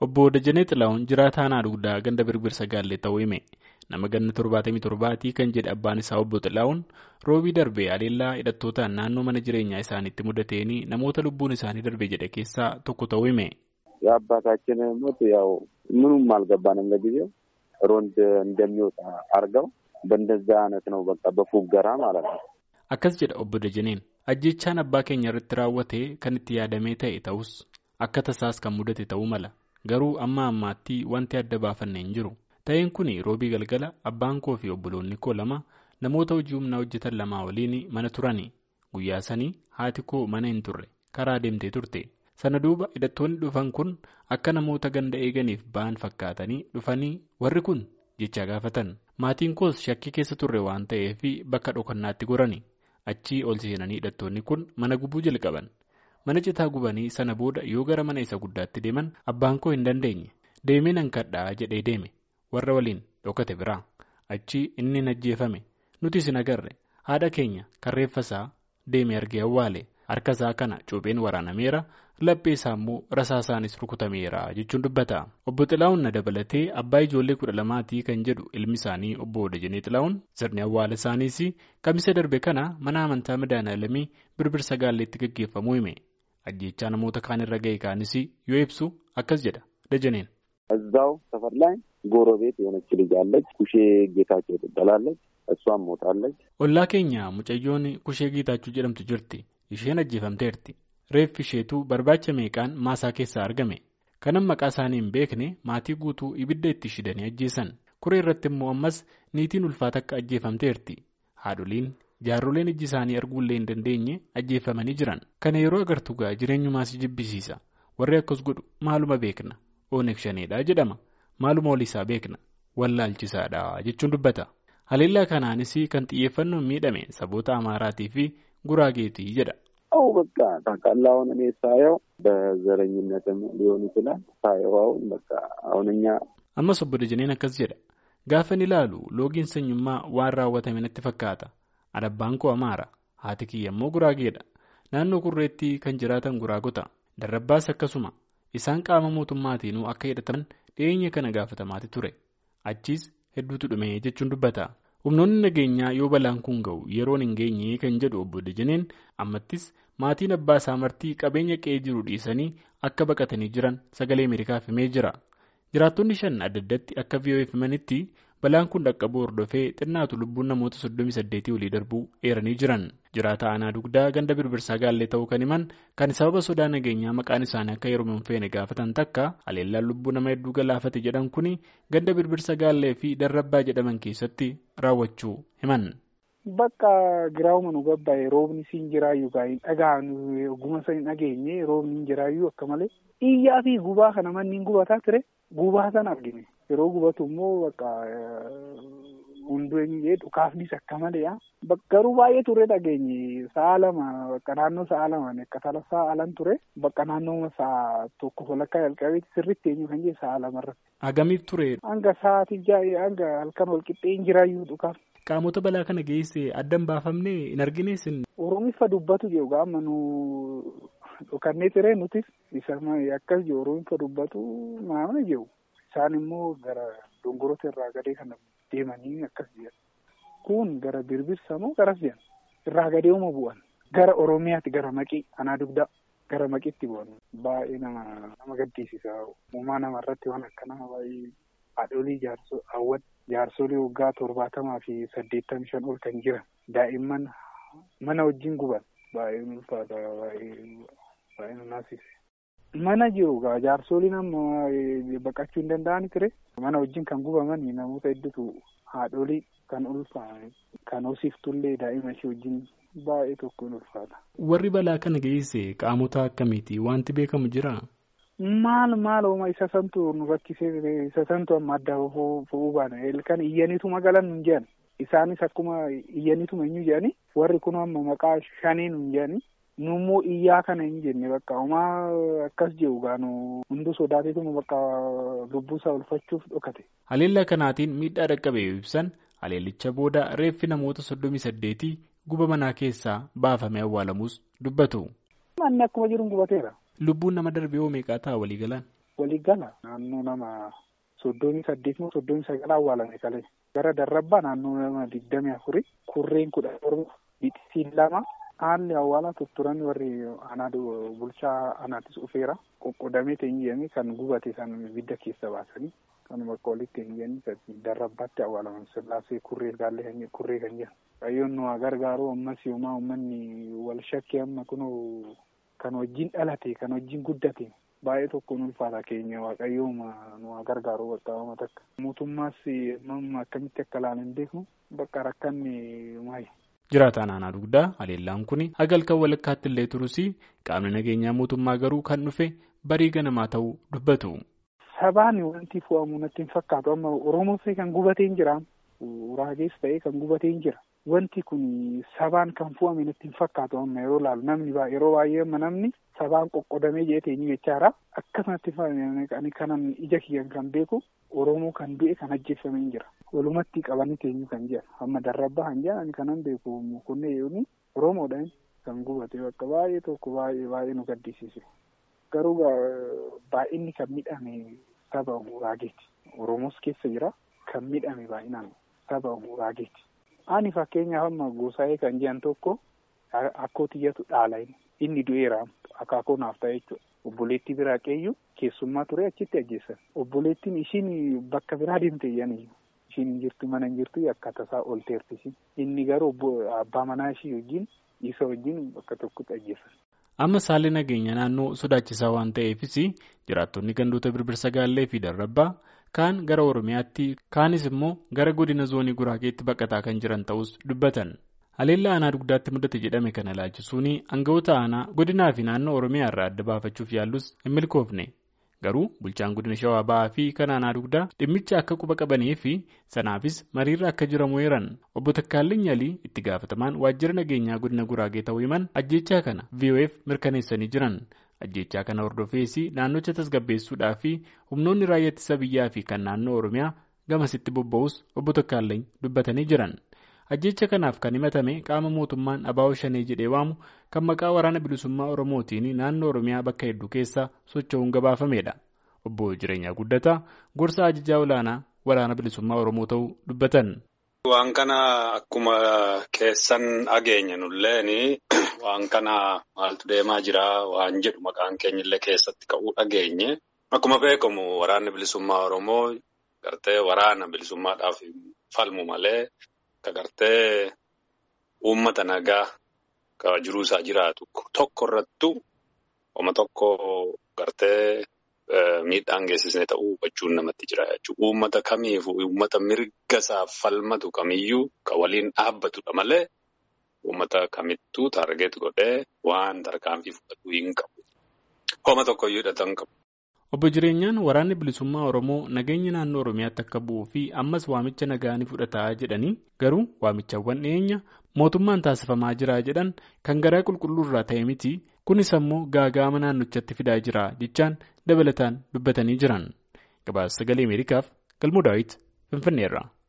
Obbo Dajanee Xilaa'uun jiraataa aanaa dugdaa ganda birbirsa gaallee ta'uu hime. Nama ganna torbaatamii torbaatii kan jedhe abbaan isaa obbo Xilaa'uun roobii darbee adeellaa hidhattootaan naannoo mana jireenyaa isaaniitti mudateen namoota lubbuun isaanii darbe jedhe keessaa tokko ta'uu hime. የአባታችን ሞት ያው ምኑም አልገባንም ለጊዜው ሮንድ እንደሚወጣ አድርገው በእንደዛ አይነት ነው በቃ በፉገራ ማለት ነው። Akkas jedha obbo Dajaneen ajjechaan abbaa keenya irratti raawwate kan itti yaadamee ta'e ta'us akka tasaas kan mudate ta'uu mala garuu amma ammaatti wanti adda baafanne hin jiru ta'een kun roobii galgala abbaan koo fi obboloonni koo lama namoota hojii humnaa hojjetan lamaa waliin mana turani guyyaa sanii haati koo mana hin turre karaa deemtee turte sana duuba hidhattoonni dhufan kun akka namoota ganda eeganiif ba'an fakkaatanii dhufanii warri kun jecha gaafatan maatiin koos shakkii keessa turre waan ta'eef bakka dhokannaatti gorani. achii ol seenanii hidhattoonni kun mana gubuu jalqaban mana citaa gubanii sana booda yoo gara mana isa guddaatti deeman abbaan koo hin dandeenye deemee nan kadhaa jedhee deeme warra waliin dhokate biraa achii inni hin ajjeefame nutis hin agarre haadha keenya karreeffasaa deeme argee awwaale harkasaa kana cuupheen waraanameera laphee isaa immoo rasaasaanis rukutameera jechuun dubbata obbo Xilaa'uun na dabalatee abbaa ijoollee kudha lamaatii kan jedhu ilmi isaanii obbo Dajanee Xilaa'uun sirni awwaala isaaniis kamisa darbe kana mana amantaa madaanaalamii birbirsa gaalleetti gaggeeffamuu hime ajjechaa namoota kaan irra ga'e kaanis yoo ibsu akkas jedha Dajaneen. እዛው ሰፈር ላይ ጎረቤት የሆነች ልጅ አለች ኩሼ ጌታቸው ትባላለች እሷም ሞታለች ollaa keenya mucayyoon kushee giitaachuu jedhamtu jirti isheen ajjeefamteerti reeffi isheetu barbaacha meeqaan maasaa keessaa argame kanan maqaa isaanii hin beekne maatii guutuu ibidda itti shidanii ajjeesan kuree irratti immoo ammas niitiin ulfaata akka ajjeefamteerti haadholiin jaarroleen ijji isaanii arguullee hin dandeenye ajjeefamanii jiran kana yeroo agartu gaa jireenyumaas jibbisiisa warri akkas godhu maaluma beekna ooneeg shaneedha jedhama maaluma waliisaa beekna wallaalchisaadha jechuun dubbata haleellaa kanaanis kan xiyyeeffannoon miidhame saboota amaaraatii fi guraageetii jedha. አው በቃ ታውቃለህ አሁን እኔ ሳየው በዘረኝነትም ሊሆን ይችላል ሳየው አሁን በቃ አሁን እኛ ammas obbo Dajaneen akkas jedha gaafan ilaalu loogiin sanyummaa waan raawwatame natti fakkaata adabbaan koo amaara haati kiyya immoo guraageedha naannoo kurreetti kan jiraatan guraagota darrabbaas akkasuma isaan qaama mootummaatiinuu akka hidhataman dhiyeenya kana gaafatamaati ture achiis hedduutu dhume jechuun dubbata humnoonni nageenyaa yoo balaan kun ga'u yeroon hin geenye kan jedhu obbo Dajaneen ammattis maatiin abbaa isaa martii qabeenya qe'ee jiru dhiisanii akka baqatanii jiran sagalee Ameerikaaf himee jira. Jiraattonni shan adda addatti akka VOF himanitti balaan kun dhaqqabuu hordofee xinnaatu lubbuun namoota 38 olii darbuu eeranii jiran. Jiraata aanaa dugdaa ganda birbirsaa gaallee ta'uu kan himan kan sababa sodaa nageenyaa maqaan isaanii akka yeroo hin feene gaafatan takka haleellaan lubbuu nama hedduu galaafate jedhan kun ganda birbirsa gaallee fi darrabbaa jedhaman keessatti raawwachuu himan. Bakka giraawuma nu gabbaa'e roobni siin jiraayyuu gaa'in dhagaan oguma san dhageenye roobni hin jiraayyuu akka malee iyyaa fi gubaa kana manni gubataa ture gubaa san argine yeroo gubatu immoo bakka hundee dhukaafnis akka malee garuu baay'ee ture dhageenye sa'a lama bakka naannoo sa'a lamaan akka tala sa'a alan ture bakka naannoo sa'a tokko walakkaa jalqabeetti sirriitti eenyu kan jedhe sa'a lamarratti. Hagamiif ture? Hanga sa'aatii jaa'ee hanga halkan wal qixxee hin jiraayyuu dhukaaf. Qaamota balaa kana geesse addan baafamne hin argines. Oromiffa dubbatu jedhu gaama nu dhokannee ture nutis isa akkas jedhu Oromiffa dubbatu maamna jedhu isaan immoo gara dongoroota irraa gadee kana deemanii akkas jedhan kun gara birbirsa moo garas jedhan irraa gadee uma bu'an gara Oromiyaatti gara maqii anaa dugdaa gara maqiitti bu'an baay'ee nama nama gaddisiisa uumaa namarratti waan akkanaa baay'ee haadholii jaarsoo hawwan jaarsolii waggaa torbaatamaa fi saddeettamii shan ol kan jiran daa'imman mana wajjin guban baay'ee ulfaata baay'ee naasise. Mana jiru gaa jaarsoliin amma baqachuu hin danda'ani ture mana wajjin kan gubaman namoota hedduutu haadholii kan ulfaa'an kan hoosiftullee daa'ima ishee wajjin baay'ee tokko hin ulfaata. Warri balaa kana geesse qaamota akkamiiti wanti beekamu jiraa? Maal maal ooma isa santu nu rakkisee isa santu amma adda fo'uu baana kan iyyaniituma galan nun jedhan isaanis akkuma iyyaniituma hin jedhani warri kun amma maqaa shanii nun jedhani nummoo iyyaa kana hin jenne bakka homaa akkas jedhu gaanu hunduu sodaateetuma bakka lubbuusaa ulfachuuf dhokate. Haleellaa kanaatiin miidhaa dhaqqabe ibsan haleellicha booda reeffi namoota soddomii saddeetii guba manaa keessaa baafamee awwaalamus dubbatu. Manni akkuma jiru gubateera. Lubbuun nama darbee hoo meeqaa ta'a walii galaan? walii gala naannoo nama soddomii saddeet moo soddomii sagal awwaalame kalee gara darrabbaa naannoo nama digdamii afurii kurreen kudha torba bixisiin lama haalli awwaalaa tutturan warri anaa bulchaa anaattis dhufeera qoqqodamee teenyee kan gubate san ibidda keessa baasanii kan bakka walitti teenyanii darrabbaatti awwaalaman sillaasee kurree gaallee kan kurree kan jedhan qayyoon nu gargaaru ammas yoomaa uummanni wal shakkii amma kunoo kan wajjin dhalate kan wajjin guddate baay'ee tokkoon ulfaata keenya waaqayyooma nu gargaaru bakka wama takka mootummaas akkamitti akka ilaalan beeknu bakka rakkanne maayi. Jiraataan aanaa dugdaa haleellaan kun hagalkan walakkaatti illee turus qaamni nageenyaa mootummaa garuu kan dhufe barii ganamaa ta'uu dubbatu. Sabaan wanti fo'amu natti hin fakkaatu amma Oromoos kan gubatee hin jira Uraagees ta'ee kan gubatee hin jira wanti kun sabaan kan fo'ame natti hin fakkaatu amma yeroo laalu namni yeroo baay'ee amma namni sabaan qoqqodamee jeeteenii jechaadha akkasumatti ani kanan ija kiyyan kan beeku Oromoo kan du'e kan ajjeeffame hin jira. walumatti qabanii teenyu kan jiran amma darrabbaa kan jiran kanan beeku mukunnee yooni oromoodhaan kan gubate bakka baay'ee tokko baay'ee baay'ee nu gaddisiise garuu baay'inni kan midhame saba uraageeti oromos keessa jira kan midhame baay'inaan saba uraageeti ani fakkeenyaaf amma gosaa'ee kan jiran tokko akkoo tiyyatu dhaala inni du'eera akaakoo naaf ta'e jechuudha obboleettii biraa qeeyyu keessummaa ture achitti ajjeessan obboleettiin ishiin bakka biraa deemte jedhanii ishiin hin jirtu mana hin jirtu akka tasaa olteerti ishiin inni garuu abbaa manaa ishii wajjin isa wajjin bakka tokkotti ajjeessan. Amma saalli nageenya naannoo sodaachisaa waan ta'eefis jiraattonni gandoota birbirsa gaallee fi darrabbaa kaan gara Oromiyaatti kaanis immoo gara godina zoonii Guraageetti baqataa kan jiran ta'us dubbatan. Haleellaa aanaa dugdaatti mudate jedhame kana ilaalchisuun aangawoota aanaa godinaa fi naannoo Oromiyaa irraa adda baafachuuf yaallus hin milkoofne. Garuu bulchaan godina shawaa ba'aa fi kan aanaa dugdaa dhimmicha akka quba qabanii fi sanaafis mariirra akka jiramu eeran obbo Takkaallee Nyalii itti gaafatamaan waajjira nageenyaa godina Guraagee ta'uu himan ajjechaa kana VOF mirkaneessanii jiran. Ajjechaa kana hordofees naannocha tasgabbeessuudhaa fi humnoonni raayyaa ittisa biyyaa fi kan naannoo Oromiyaa gamasitti bobba'us obbo Takkaallee dubbatanii jiran. Ajjecha kanaaf kan himatame qaama mootummaan abaa'oo shanee jedhee waamu kan maqaa waraana bilisummaa Oromootiin naannoo Oromiyaa bakka hedduu keessa socho'uun gabaafamedha. Obbo Jireenyaa Guddataa gorsa ajajaa olaanaa waraana bilisummaa Oromoo ta'uu dubbatan. Waan kana akkuma keessan dhageenya nulleen waan kana maaltu deemaa jira waan jedhu maqaan keenyallee keessatti ka'uu dhageenye. Akkuma beekamu waraanni bilisummaa Oromoo gartee waraana bilisummaadhaaf falmu malee. Ka gartee uummata nagaa ka jiruu isaa jiraatu tokko irrattu oma tokko gartee miidhaan geessisnee ta'uu hubachuun namatti jira jechuudha. Uummata kamiifuu uummata mirga isaaf falmatu kamiyyuu ka waliin dhaabbatudha malee uummata kamittuu taargeet godhee waan tarkaanfii fudhatu hin qabu. Homa tokkoyyuu hidhatan qabu. Obbo Jireenyaan waraanni bilisummaa Oromoo nageenya naannoo Oromiyaatti akka bu'uu fi ammas waamicha nagaa ni fudhataa jedhanii garuu waamichawwan dhiyeenya mootummaan taasifamaa jira jedhan kan garaa qulqulluu irraa ta'e miti kunis ammoo gaagaama naannochatti fidaa jira jechaan dabalataan dubbatanii jiran. Gabaasa sagalee Ameerikaaf Galmoo Daawit Finfinneerra.